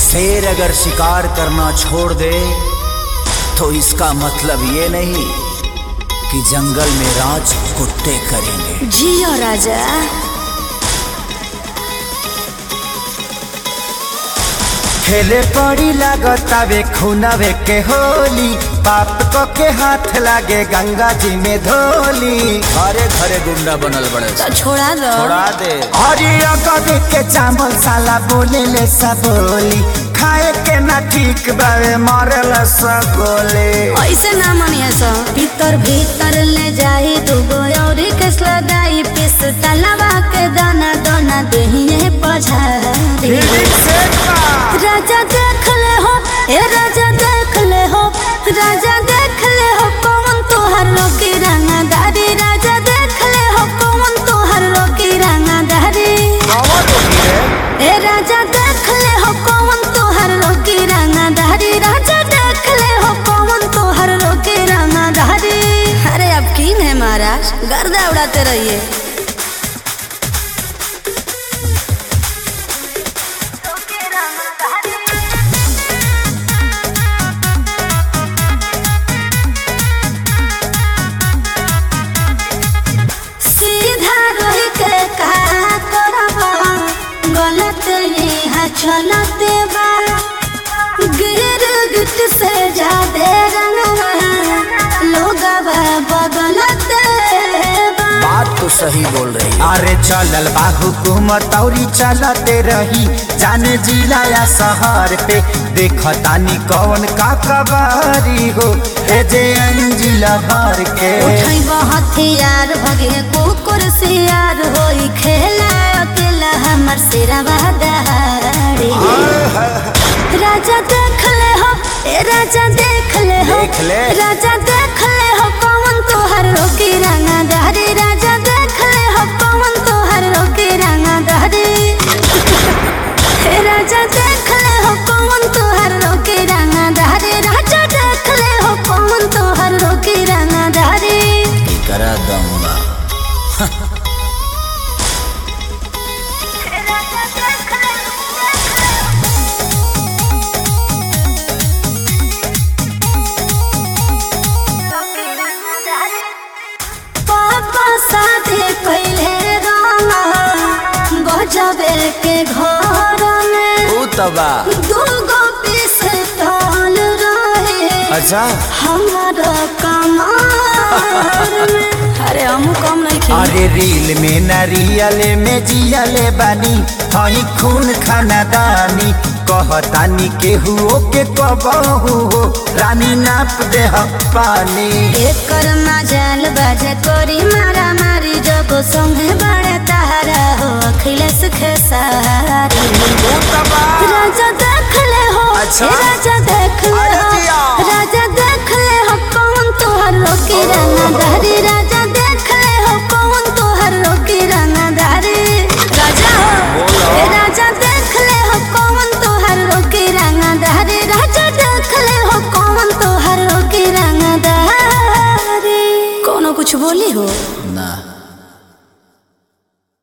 शेर अगर शिकार करना छोड़ दे तो इसका मतलब ये नहीं कि जंगल में राज कुत्ते करेंगे जियो राजा खेले पड़ी लागतावे खुनावे के होली पाप को के हाथ लागे गंगा जी में धोली घरे घरे गुंडा बनल बड़े तो छोड़ा दो छोड़ा दे हरिया कभी के चावल साला बोले ले सब बोली खाए के ना ठीक बावे मरे ले सब गोले ऐसे ना मनिया सो भीतर भीतर ले जाई दुगो और कसला दाई पिस तलवा के दाना दाना दहिए पछारी राजा देख ले हो ए राजा देख ले हो राजा देख ले हो कौन तोहर रोकी रंगदारी राजा देख ले हो कौन तोहर रोकी रंगदारी ए राजा देख ले हो कौन तोहर रोकी रंगदारी राजा देख ले हो कौन तोहर रोकी रंगदारी अरे अब किन है महाराज गर्दा उड़ाते रहिए सीधा रही के का करबा गलत यहाँ चलते बा गिर गिट से जादे रंगवा लोग बदलते बा बात तो सही बोल रही है अरे चलल बा हुकूमत औरी चलते रही जाने जिला या शहर पे देखतानी कौन का कबारी हो ए जे अंजिला भर के उठई हथियार भगे कुकुर सियार होई खेला अकेला हमर सिरवा दहाड़ी राजा देख ले हो ए राजा देख ले हो देख ले। राजा देख ले हो कौन तोहर रोकी रंगा दहरी राजा देख ले हो कौन तोहर रोकी रंगा दहरी हे राजा देख ले हो कौन तोहर रोकी रंगा दहरी राजा देख ले हो कौन तोहर रोकी रंगा दहरी करा दूंगा पापा शादी पहले रामा गजबे के घर में तू तबा दूगो पीस तौल रहे अच्छा हमारा कमार में अरे हम कम नहीं खेल अरे रील में न रियल में जियले बानी हई खून खानदानी कहतानी केहू के कबहू हो रानी नाप दे पानी एकर मजाल बाजे कोरी मारा मारी जब संगे बड़े तारा हो अखिलेश खेसारी राजा देख ले हो अच्छा। ए राजा देख ले अरे हो जिया। राजा देख ले हो कौन तोहर रोकी रंगदारी राजा देख ले हो कौन तोहर रोकी रंगदारी राजा हो ए राजा देख ले हो कौन तोहर रोकी रंगदारी राजा देख ले हो कौन तोहर रोकी रंगदारी कोनो कुछ बोली हो